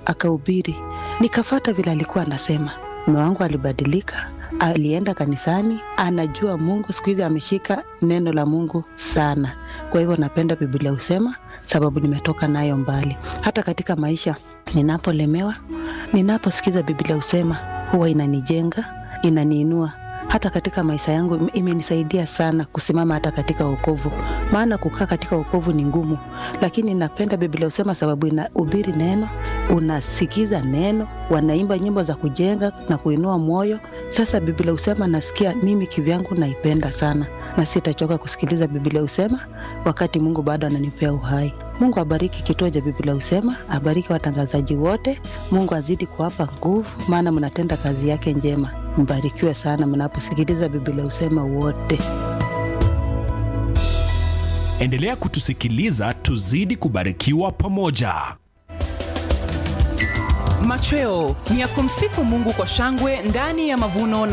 akahubiri, nikafata vile alikuwa anasema. Mume wangu alibadilika, alienda kanisani, anajua Mungu. Siku hizi ameshika neno la Mungu sana. Kwa hivyo napenda Biblia husema, sababu nimetoka nayo mbali. Hata katika maisha ninapolemewa, ninaposikiza Biblia husema, huwa inanijenga, inaniinua hata katika maisha yangu ime- imenisaidia sana kusimama hata katika wokovu, maana kukaa katika wokovu ni ngumu, lakini napenda Biblia husema sababu inahubiri neno, unasikiza neno, wanaimba nyimbo za kujenga na kuinua moyo. Sasa Biblia husema nasikia mimi kivyangu naipenda sana, na sitachoka kusikiliza Biblia husema wakati Mungu bado ananipea uhai. Mungu abariki kituo cha Biblia husema, abariki watangazaji wote. Mungu azidi kuwapa nguvu, maana mnatenda kazi yake njema. Mbarikiwe sana mnaposikiliza Biblia husema wote. Endelea kutusikiliza, tuzidi kubarikiwa pamoja. Machweo ni ya kumsifu Mungu kwa shangwe ndani ya mavuno na